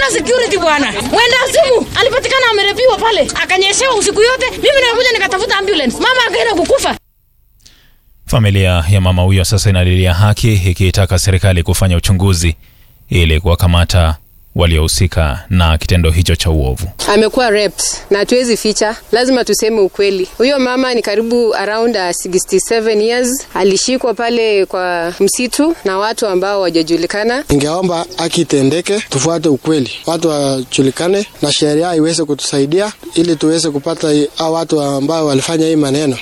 hakuna security bwana. Mwenda simu alipatikana amerepiwa pale, akanyeshewa usiku yote. Mimi nimekuja nikatafuta ambulance, mama akaenda kukufa. Familia ya mama huyo sasa inalilia haki ikiitaka serikali kufanya uchunguzi ili kuwakamata waliohusika na kitendo hicho cha uovu. amekuwa raped na hatuwezi ficha, lazima tuseme ukweli. Huyo mama ni karibu around uh, 67 years, alishikwa pale kwa msitu na watu ambao wajajulikana. Ningeomba haki itendeke, tufuate ukweli, watu wajulikane na sheria iweze kutusaidia ili tuweze kupata hao watu ambao walifanya hii maneno.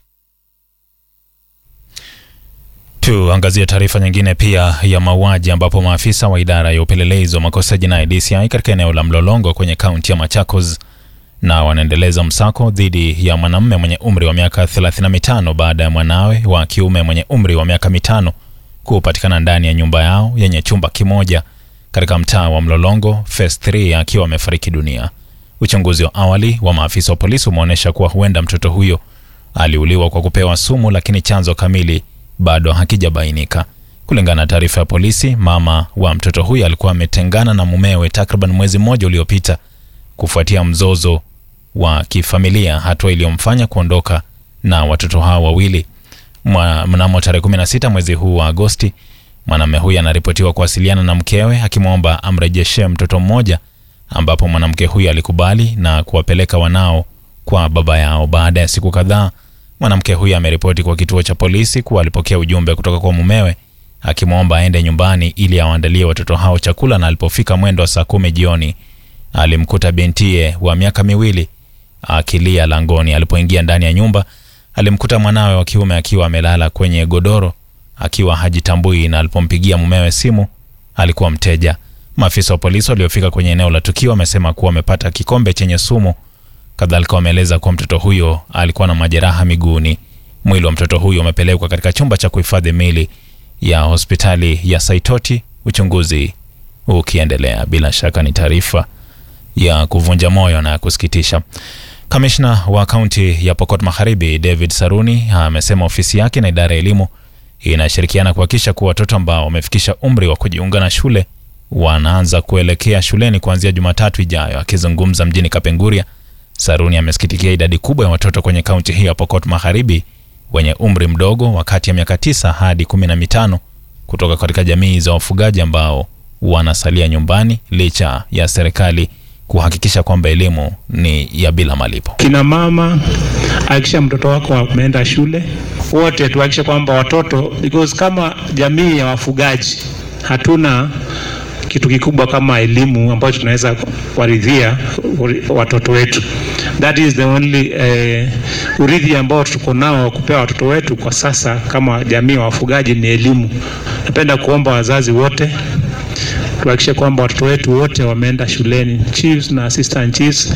Tuangazie taarifa nyingine pia ya mauaji ambapo maafisa wa idara ya upelelezi wa makosa jinai DCI katika eneo la Mlolongo kwenye kaunti ya Machakos na wanaendeleza msako dhidi ya mwanamume mwenye umri wa miaka 35 baada ya mwanawe wa kiume mwenye umri wa miaka mitano kupatikana ndani ya nyumba yao yenye chumba kimoja katika mtaa wa Mlolongo phase 3 akiwa amefariki dunia. Uchunguzi wa awali wa maafisa wa polisi umeonyesha kuwa huenda mtoto huyo aliuliwa kwa kupewa sumu, lakini chanzo kamili bado hakijabainika. Kulingana na taarifa ya polisi, mama wa mtoto huyo alikuwa ametengana na mumewe takriban mwezi mmoja uliopita kufuatia mzozo wa kifamilia, hatua iliyomfanya kuondoka na watoto hao wawili. Mwa- Mnamo tarehe 16 mwezi huu wa Agosti, mwanamume huyu anaripotiwa kuwasiliana na mkewe akimwomba amrejeshee mtoto mmoja, ambapo mwanamke huyu alikubali na kuwapeleka wanao kwa baba yao. Baada ya siku kadhaa, mwanamke huyu ameripoti kwa kituo cha polisi kuwa alipokea ujumbe kutoka kwa mumewe akimwomba aende nyumbani ili awaandalie watoto hao chakula, na alipofika mwendo wa saa kumi jioni alimkuta bintiye wa miaka miwili akilia langoni. Alipoingia ndani ya nyumba, alimkuta mwanawe wa kiume akiwa amelala kwenye godoro akiwa hajitambui, na alipompigia mumewe simu alikuwa mteja. Maafisa wa polisi waliofika kwenye eneo la tukio wamesema kuwa wamepata kikombe chenye sumu. Kadhalika wameeleza kuwa mtoto huyo alikuwa na majeraha miguuni. Mwili wa mtoto huyo umepelekwa katika chumba cha kuhifadhi mili ya hospitali ya Saitoti, uchunguzi ukiendelea. Bila shaka ni taarifa ya kuvunja moyo na ya kusikitisha. Kamishna wa kaunti ya Pokot Magharibi David Saruni amesema ofisi yake na idara ya elimu inashirikiana kuhakikisha kuwa watoto ambao wamefikisha umri wa kujiunga na shule wanaanza kuelekea shuleni kuanzia Jumatatu ijayo. Akizungumza mjini Kapenguria, Saruni amesikitikia idadi kubwa ya watoto kwenye kaunti hii ya Pokot Magharibi wenye umri mdogo wa kati ya miaka tisa hadi kumi na mitano kutoka katika jamii za wafugaji ambao wanasalia nyumbani licha ya serikali kuhakikisha kwamba elimu ni ya bila malipo. Kina mama, hakikisha mtoto wako ameenda shule. Wote tuhakikishe kwamba watoto, because kama jamii ya wafugaji hatuna kitu kikubwa kama elimu ambayo tunaweza waridhia watoto wetu. That is the only eh, urithi ambao tuko nao wa kupea watoto wetu kwa sasa kama jamii ya wafugaji ni elimu. Napenda kuomba wazazi wote tuhakikishe kwamba watoto wetu wote wameenda shuleni, chiefs na assistant chiefs,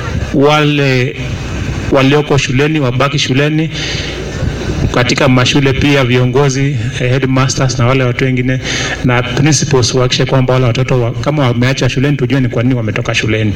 wale walioko shuleni wabaki shuleni katika mashule pia viongozi eh, headmasters na wale watu wengine na principals wahakikishe kwamba wale watoto wa, kama wameacha shuleni tujue ni kwa nini wametoka shuleni.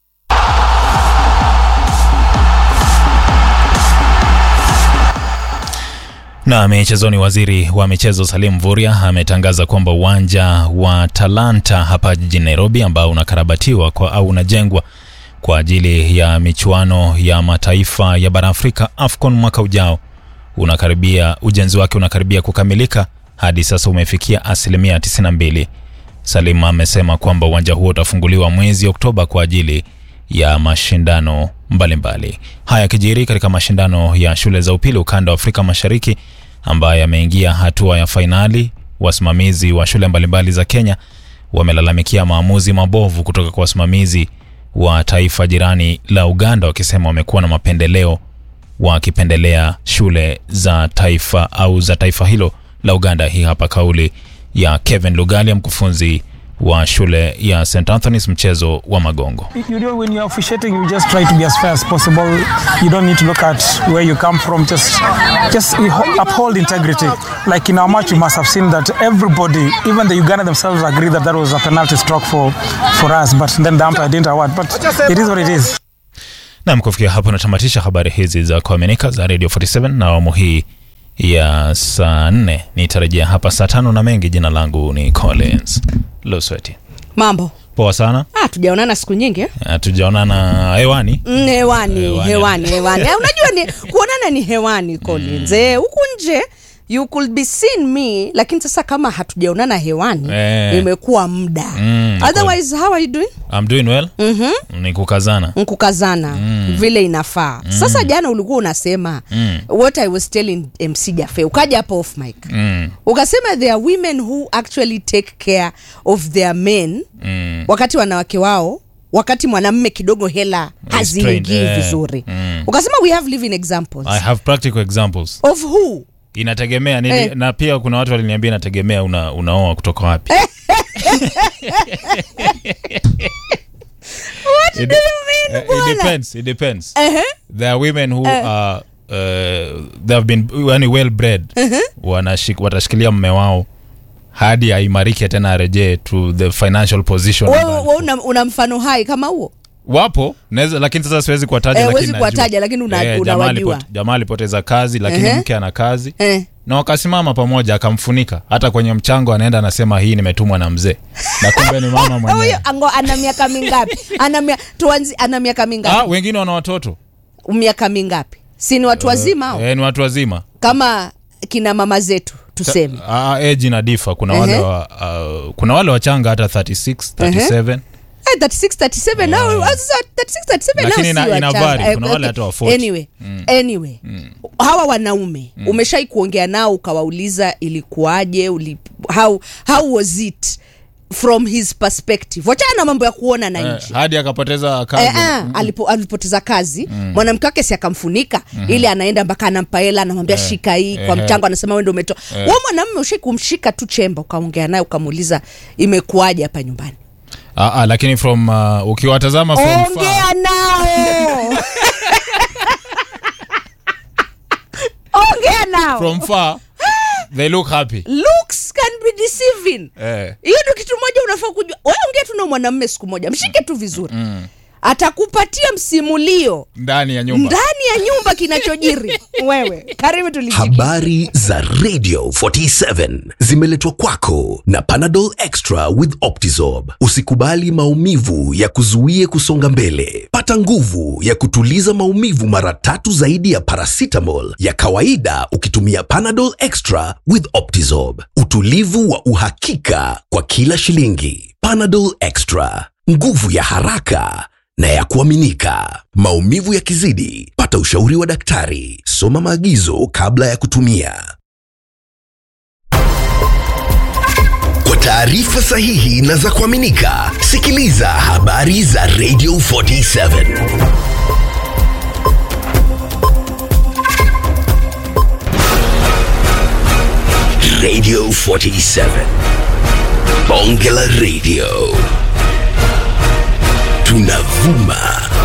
Na michezoni, waziri wa michezo Salim Mvurya ametangaza kwamba uwanja wa Talanta hapa jijini Nairobi ambao unakarabatiwa kwa au unajengwa kwa ajili ya michuano ya mataifa ya bara Afrika AFCON mwaka ujao unakaribia, ujenzi wake unakaribia kukamilika, hadi sasa umefikia asilimia 92. Salim amesema kwamba uwanja huo utafunguliwa mwezi Oktoba kwa ajili ya mashindano mbalimbali. Haya yakijiri katika mashindano ya shule za upili ukanda wa Afrika Mashariki ambayo yameingia hatua ya fainali. Wasimamizi wa shule mbalimbali za Kenya wamelalamikia maamuzi mabovu kutoka kwa wasimamizi wa taifa jirani la Uganda, wakisema wamekuwa na mapendeleo, wakipendelea shule za taifa au za taifa hilo la Uganda. Hii hapa kauli ya Kevin Lugalia, mkufunzi wa shule ya St Anthony's mchezo wa Magongo. You know, when you're officiating, you just try to be as fair as possible. You don't need to look at where you come from. Just, just uphold integrity. Like in our match, you must have seen that everybody, even the Uganda themselves, agree that that was a penalty stroke for, for us. But then the umpire didn't award. But it is what it is. Nam, kufikia hapo natamatisha habari hizi za kuaminika za Radio 47 na awamu hii ya saa nne. Nitarejea hapa saa tano na mengi. Jina langu ni Collins Losweti. Mambo poa sana Ah, tujaonana siku nyingi eh? hatujaonana hewani Mm, hewani Hewani. hewani hewani Eh, unajua ni kuonana ni hewani Collins eh, huku nje you could be seen me lakini sasa kama hatujaonana hewani Eh. imekuwa muda Mm, otherwise how are you doing I'm doing well mm-hmm. ni kukazana nkukazana mm. vile inafaa mm. sasa jana ulikuwa unasema Mm. what i was telling mc jafe ukaja hapo off mic mm. ukasema there are women who actually take care of their men Mm. wakati wanawake wao wakati mwanamme kidogo hela haziingii Restrained, eh, vizuri mm. ukasema we have living examples I have practical examples of who inategemea nini Eh. na pia kuna watu waliniambia inategemea una, unaoa kutoka wapi It- do you mean, eh, bwana? it depends it depends Ehe. there are women who are uh, they have been yani well bred wanashik, watashikilia mme wao hadi aimarike tena arejee to the financial position wewe ambayo- wewe una, una mfano hai kama huo wapo naweza lakini sasa siwezi kuwataja Eh, lakini huwezi najua. kuwataja, lakini una- Eh, jamaa unawajua. alipote- jamaa alipoteza kazi lakini Ehe. mke ana kazi eh. na wakasimama pamoja akamfunika hata kwenye mchango anaenda anasema hii nimetumwa na mzee na kumbe ni mama mwenyewe huyo ango ana miaka mingapi ana mia, tuanzi ana miaka ah, mingapi wengine wana watoto miaka mingapi si ni watu wazima hao eh, ni watu wazima kama kina mama zetu tuseme Ah, age ina difa kuna wale Ehe. wa, uh, kuna wale wachanga hata 36 37 Eh, 36 37 nao sasa 36 37 nao Lakini si ina- ina wachanga. vary. Eh, Kuna wale hata wa 40. anyway anyway hawa wanaume umeshai kuongea nao ukawauliza ilikuwaje uli, how, how was it from his perspective wachana na mambo ya kuona na eh, nje hadi akapoteza kazi Eh, eh, alipo, alipoteza kazi mwanamke wake si akamfunika ili anaenda mpaka anampa hela anamwambia shika hii kwa eh. mchango anasema wewe ndio umetoa Eh. wa mwanamume ushai kumshika tu chemba ukaongea naye ukamuuliza imekuwaje hapa nyumbani ah, ah, lakini from uh, ukiwatazama from far, ongea nao ongea nao from far they look happy looks can be deceiving eh. hiyo ndio kitu moja unafaa kujua wewe ongea tu na mwanamume siku moja mshike tu vizuri atakupatia msimulio ndani ya nyumba ndani ya nyumba kinachojiri wewe karibu tulijiki Habari za Radio 47 zimeletwa kwako na Panadol Extra with Optizorb. Usikubali maumivu ya kuzuie kusonga mbele. Pata nguvu ya kutuliza maumivu mara tatu zaidi ya paracetamol ya kawaida ukitumia Panadol Extra with Optizorb. Utulivu wa uhakika kwa kila shilingi. Panadol Extra, nguvu ya haraka na ya kuaminika. Maumivu yakizidi, pata ushauri wa daktari. Soma maagizo kabla ya kutumia. Kwa taarifa sahihi na za kuaminika, sikiliza habari za Radio 47. Radio 47. Bonge la Radio. Tunavuma